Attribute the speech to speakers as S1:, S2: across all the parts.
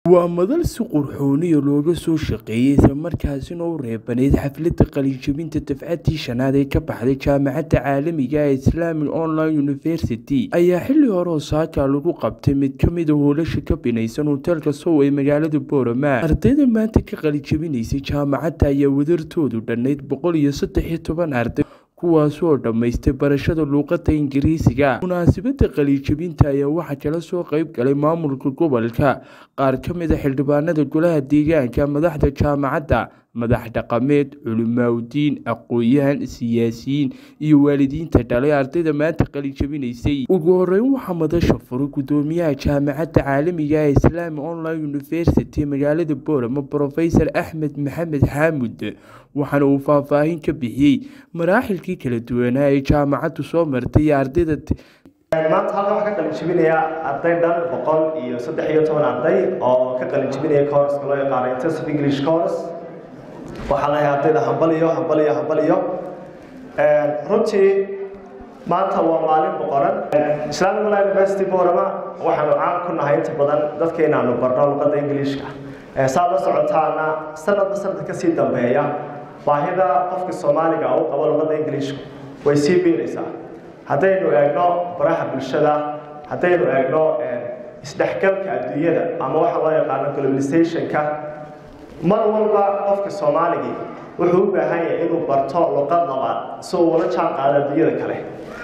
S1: waa madal si qurxooniya looga soo shaqeeyey islamarkaasina u reebaneyd xafladda qalinjabinta dafcadii shanaad ee ka baxday jaamacadda caalamiga ee islamic online university ayaa xili hore osaaka lagu qabtay mid kamida hoolasha ka binaysan hoteelka sow ee magaalada boorama ardayda maanta ka qalinjabinaysay jaamacadda ayaa wadartoodu dhannayd boqol iyo saddex iyo toban arday kuwaas oo dhammaystay barashada luuqadda ingiriisiga munaasabadda qaliijabinta ayaa waxaa kala soo qeyb galay maamulka gobolka qaar ka mid a xildhibaanada golaha deegaanka madaxda jaamacadda madax dhaqameed culimaawdiin aqoon-yahan siyaasiyiin iyo waalidiinta dhalay ardayda maanta qalijabinaysay ugu horeyn waxaa madasha furay gudoomiyaha jaamacadda caalamiga ee islami online university magaalada boorama profesor axmed maxamed xaamud waxaana uu faahfaahin ka bixiyey maraaxilkii kala duwanaa ee jaamacaddu soo martay iyo ardayda
S2: maanta halkan waxaa ka qalinjibinaya arday dhan boqol iyo saddex iyo toban arday oo ka qalinjibinaya courska loo yaqaano intensive english course waxaa lahay ardayda hambaliyo hambaliyo hambaliyo runtii maanta waa maalin boqoran islamic online university boorama waxaanu caan ku nahay inta badan dadka inaanu barno luqadda ingiliishka saad la socotaana sanadba sanadka kasii dambeeya baahida qofka soomaaliga u qabo luqadda ingiliishku way sii biiraysaa haddaynu eegno baraha bulshada haddaynu eegno isdhexgalka adduunyada ama waxa loo yaqaano globalizationka mar walba qofka soomaaligii wuxuu u baahan yahay inuu barto luqad labaad si uu ula jaan qaado adduunyada kale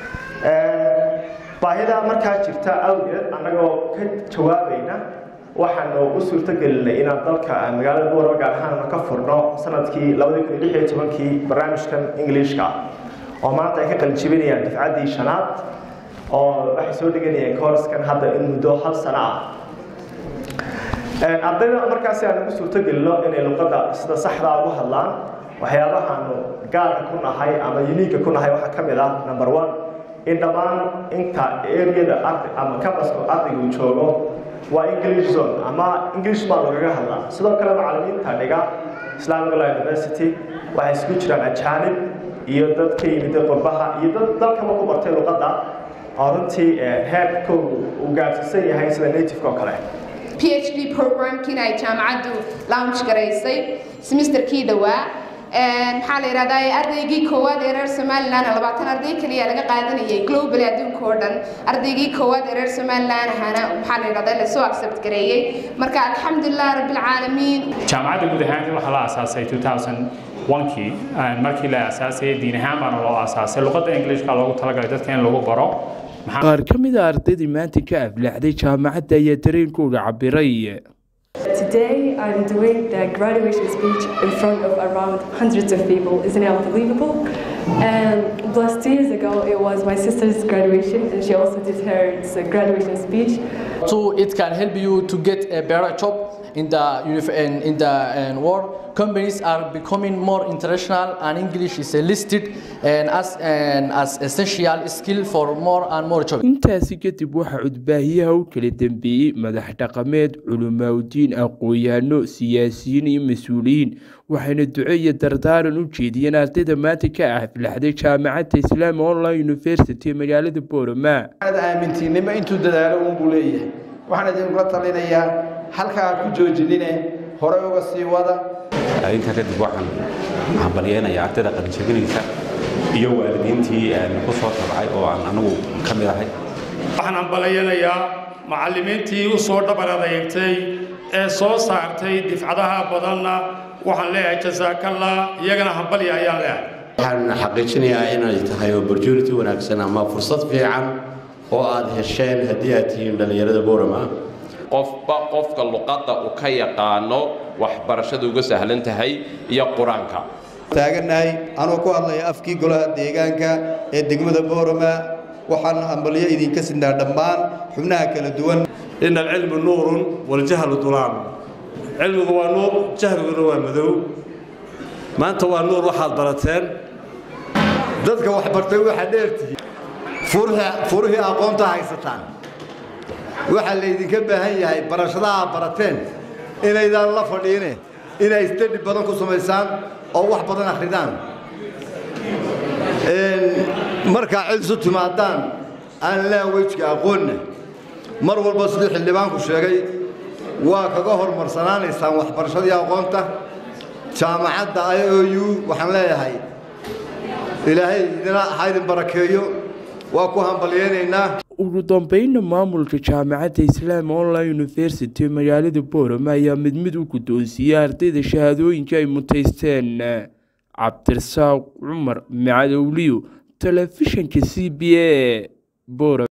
S2: baahida markaa jirta awgeed annagoo ka jawaabayna waxaanu u suurtogelinay inaan dalka magaalada boorama gaar ahaan ka furno sanadkii labadii kun iyo lix iyo tobankii barnaamijkan ingiliishka oo maanta ay ka qalijibinayaan dafcaddii shanaad oo waxay soo dhiganayeen koorskan hadda in muddo hal sano ah ardayda markaasi aan ugu suurtogelino inay luqadda sida saxdaa ugu hadlaan waxyaabahaanu gaarka ku nahay ama uniiga ku nahay waxaa ka mid ah number one in dhammaan inta areada arday ama cambaska ardayga uu joogo waa english zone ama english baa lagaga hadlaa sidoo kale macallimiinta dhiga islamic law university waxay isugu jiraan ajaanib iyo dad ka yimid qurbaha iyo dad dalkaba ku bartay luqadda oo runtii heerkoodu uu gaarsiisan yahay sida nativeka oo kale
S3: phd programkiina ay jaamacaddu launch garaysay semesterkii dhowaa maxaa la yidhahdaa ardaygii koowaad ee reer somaliland labaatan arday keliya laga qaadanayay globally adduunka oo dhan ardaygii koowaad ee reer somaliland ahana maxaa la yidhahdaa lasoo accept gareeyey marka alxamdulilah rabbilcaalamiin
S4: jaamacadda guud ahaan waxaa la aasaasay 2001kii markii la aasaasayay diin ahaan baana loo aasaasay luqadda ingiliishka loogu talagalay dadka in lagu baro
S1: qaar ka mid a ardaydii maanta ka aflaxday jaamacadda ayaa dareenkooda cabiray
S5: Today I'm doing the graduation speech in front of around hundreds of people. Isn't it unbelievable? And last years ago it was my sister's graduation and she also did her graduation speech.
S6: So it can help you to get a better job in the in, in the uh, world. Companies are becoming more international, and English is listed and as and as essential skill for more and more jobs.
S1: intaasi kadib waxaa cudbaahiyaha u kala dambeeyey madax dhaqameed culimaawdiin aqoon-yahanno siyaasiyiin iyo mas-uuliyiin waxayna duco iyo dardaaran u jeediyeen ardayda maanta ka aflaxday jaamacadda islaami online university ee magaalada boorama
S7: aamintiinimo intuu dadaalo uunbuu leeyahay waxaan idinkula talinayaa halkaa ku joojinine hore uga sii wada
S8: intaa kadib waxaan hambalyeynayaa ardayda qalinjabinaysa iyo waalidiintii ku soo tabcay oo aan anigu ka mid ahay
S9: waxaan hambalyeynayaa macallimiintii u soo dhabar adeegtay ee soo saartay difcadaha badanna waxaan leeyahay jasaakallah iyagana hambalya ayaan leeyahay
S10: waxaan xaqiijinayaa inay tahay opportunity wanaagsan ama fursad fiican oo aad hesheen haddii aad tihiin dhallinyarada boorama
S11: qofba qofka luqadda uu ka yaqaano waxbarashadu uga sahlan tahay iyo qur-aanka
S12: taagannahay anuu ku hadlaya afkii golaha deegaanka ee degmada boorama waxaan hambalyo idinka sinaa dhammaan xubnaha kala duwan
S13: in alcilmu nuurun waljahlu dulaam cilmigu waa nuur jahliguna waa madow maanta waa nuur waxaad barateen
S14: dadka wax bartay waxaa dheertihiin furihii aqoonta haysataan waxaa laydinka baahan yahay barashadaha barateen inaydaan la fadhiine inay stadi badan ku samaysaan oo wax badan akhridaan markaa cid isu timaadaan aan languageka aqoonna mar walba siduu xildhibaanku sheegay waa kaga horumarsanaanaysaan waxbarashadii aqoonta jaamacadda i o u waxaan leeyahay ilaahay idina ha idin barakeeyo waa ku hambalyeynaynaa
S1: ugu dambeynna maamulka jaamacadda islaam online university magaalada boorama ayaa mid mid u guddoonsiiyey ardayda shahaadooyinka ay mutaysteen cabdirasaaq cumar macadowliyo telefishinka c b a boorama